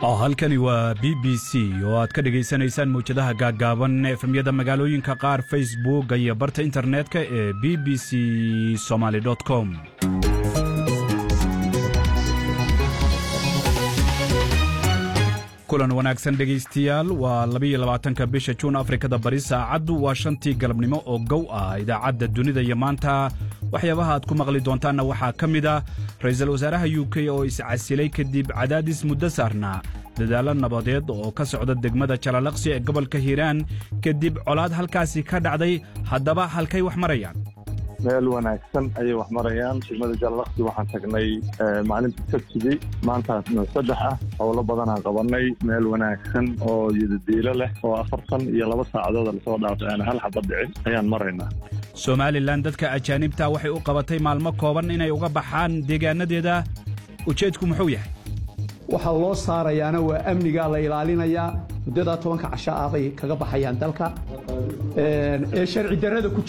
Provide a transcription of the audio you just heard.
halkani waa b b c oo aad ka dhegaysanaysaan mawjadaha gaaggaaban efemyada magaalooyinka qaar facebook iyo barta internetka ee b b c somaly com kulan wanaagsan dhegaystayaal waa labayo labaatanka bisha juun afrikada bari saacaddu waa shantii galabnimo oo gow ah idaacadda dunida iyo maanta waxyaabaha aad ku maqli doontaanna waxaa ka mid a ra'iisul wasaaraha u k oo iscasilay kadib cadaadis muddo saarnaa dadaallo nabadeed oo ka socda degmada jalalaqsi ee gobolka hiiraan kadib colaad halkaasi ka dhacday haddaba halkay wax marayaan meel wanaagsan ayay wax marayaan degmada jalalaqsi waxaan tagnay maalinta sabtidii maantaasna saddex ah howlo badanaan qabanay meel wanaagsan oo yidadiilo leh oo afartan iyo laba saacadood lasoo dhaafay aan hal xabad dhicin ayaan maraynaa somalilan dadka ajaanibta waxay u qabatay maalmo kooban inay uga baxaan deegaanadeeda ujeedku muxuu yahay waxaa loo saarayaana waa amnigaa la ilaalinayaa muddadaa tobanka casho ah bay kaga baxayaan dalka ee sharci darrada ku